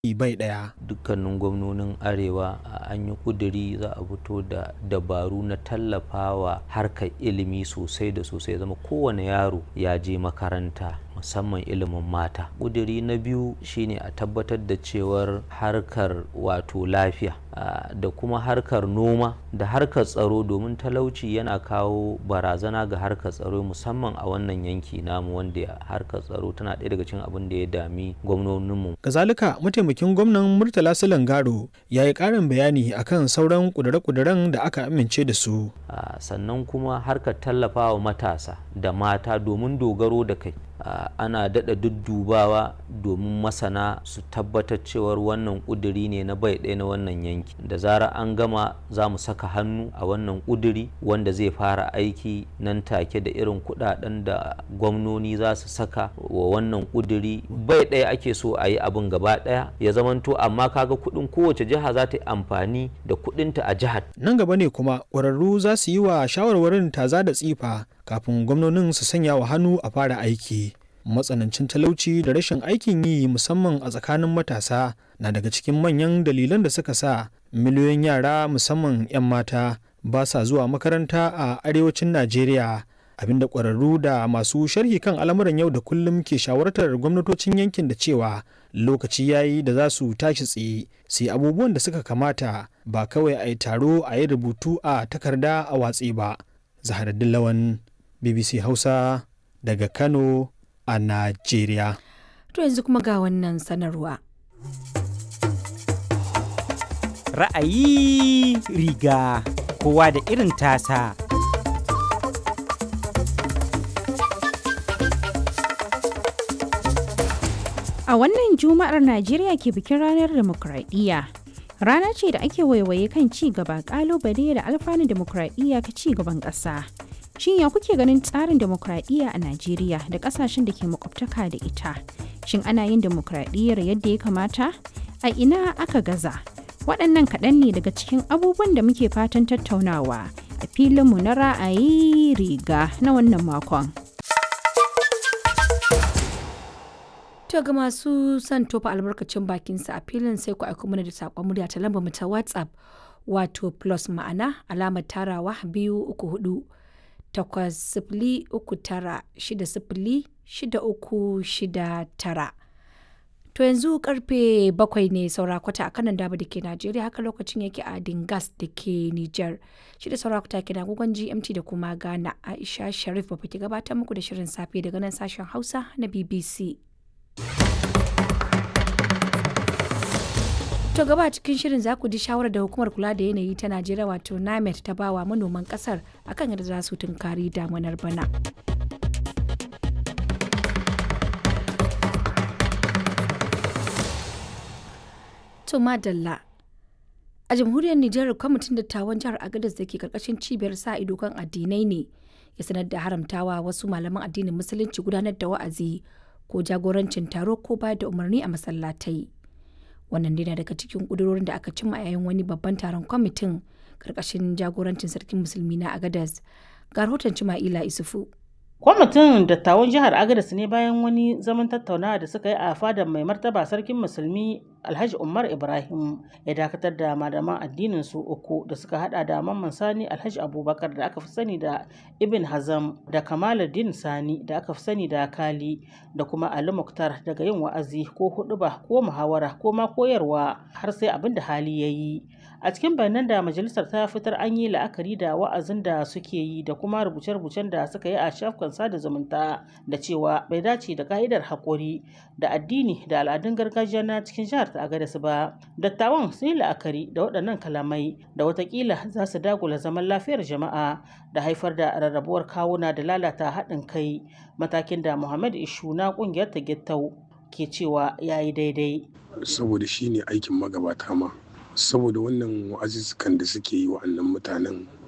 bai ɗaya. dukkanin gwamnonin arewa an yi kuduri za a fito da dabaru na tallafawa harkar ilimi sosai da sosai zama kowane yaro ya je makaranta musamman ilimin mata kuduri na biyu shine a tabbatar da cewar harkar wato lafiya da kuma harkar noma da harkar tsaro domin talauci yana kawo barazana ga harkar tsaro musamman a wannan yanki namu wanda harkar tsaro tana ɗaya daga cikin abin da ya dami gwamnoninmu Kazalika mataimakin gwamnan Murtala Silangaro ya yi ƙarin bayani akan sauran ƙudure-ƙuduren da aka amince da su. Uh, sannan kuma harkar tallafawa matasa da mata domin dogaro da kai uh, ana daɗa duddubawa domin masana su tabbatar cewar wannan ƙuduri ne na bai ɗaya na wannan yanki da zara an gama za mu saka hannu a wannan ƙuduri wanda zai fara aiki nan take da irin kuɗaɗen da gwamnoni za su saka wa wannan ƙuduri bai ɗaya ake so a yi abin gaba ɗaya ya zamanto amma kaga kuɗin kowace jiha za ta yi amfani da kuɗinta a jihar Nan gaba ne kuma ƙwararru za su yi wa shawarwarin taza da tsifa kafin gwamnonin su sanya wa hannu a fara aiki. Matsanancin talauci da rashin aikin yi musamman a tsakanin matasa na daga cikin manyan dalilan da suka sa miliyoyin yara musamman 'yan mata ba sa zuwa makaranta a arewacin Najeriya. abinda ƙwararru da masu sharhi kan al'amuran yau da kullum ke shawartar gwamnatocin yankin da cewa lokaci yayi da za su tashi tsaye sai abubuwan da suka kamata ba kawai a yi taro a yi rubutu a takarda a watsi ba zaharaddin lawan bbc hausa daga kano a najeriya To yanzu kuma ga wannan sanarwa. Ra'ayi riga kowa da irin tasa. A wannan Juma'ar Najeriya ke bikin ranar demokradiyya. Rana ce da ake waiwaye kan ci gaba kalubale da alfanun demokradiyya ka ci gaban ƙasa. Shin ya kuke ganin tsarin demokradiyya a Najeriya da ƙasashen da ke makwabtaka da ita? Shin ana yin demokradiyyar yadda ya kamata? A ina aka gaza? Waɗannan kaɗan ne daga cikin abubuwan da muke fatan tattaunawa a filinmu na ra'ayi riga na wannan makon. To ga masu son tofa albarkacin bakinsa a filin sai ku aiko mana da saƙon murya ta lambar mu ta WhatsApp wato plus ma'ana alamar tarawa biyu uku hudu takwas sifili uku tara shida sifili shida uku shida tara. To yanzu karfe bakwai ne saura kwata a kanan daba da ke Najeriya haka lokacin yake a Dingas da ke Nijar. Shi da saura kwata ke agogon GMT da kuma Ghana Aisha Sharif ba ke gabatar muku da shirin safe daga nan sashen Hausa na BBC. To gaba cikin shirin za ku ji shawarar da hukumar kula da yanayi ta Najeriya wato NAMET ta bawa manoman kasar akan yadda za su tunkari damunar bana. To madalla. A jamhuriyar Nijar kwamitin dattawan jihar Agadez da ke karkashin cibiyar sa ido kan addinai ne ya sanar da haramtawa wasu malaman addinin musulunci gudanar da wa'azi ko jagorancin taro ko bayar da umarni a masallatai. Wannan dai na daga cikin kudurorin da aka cimma yayin wani babban taron kwamitin karkashin jagorancin sarkin musulmi na Agadez. Ga rahoton Cima'ila Isufu. Kwamitin dattawan jihar Agadez ne bayan wani zaman tattaunawa da suka yi a fadar mai martaba sarkin musulmi Alhaji Umar Ibrahim ya dakatar da malaman addinin su uku da suka hada da Mamman Sani Alhaji Abubakar da aka fi sani da Ibn Hazam da Kamaluddin Sani da aka fi sani da Kali da kuma Ali Muktar daga yin wa'azi ko huɗuba ko muhawara ko ma koyarwa har sai abin da hali ya yi. a cikin bayanan da majalisar ta fitar an yi la'akari da wa'azin da suke yi da kuma rubuce-rubucen da suka yi a shafukan sada zumunta da cewa bai dace da ka'idar haƙuri da addini da al'adun gargajiya na cikin jihar ta agadas ba dattawan sun yi la'akari da waɗannan kalamai da watakila za su dagula zaman lafiyar jama'a da haifar da rarrabuwar kawuna da lalata haɗin kai matakin da muhammad ishu na ƙungiyar ta gittau ke cewa ya yi daidai saboda shi ne aikin magabata ma saboda wannan wa'azuzzukan da suke yi wa'annan mutanen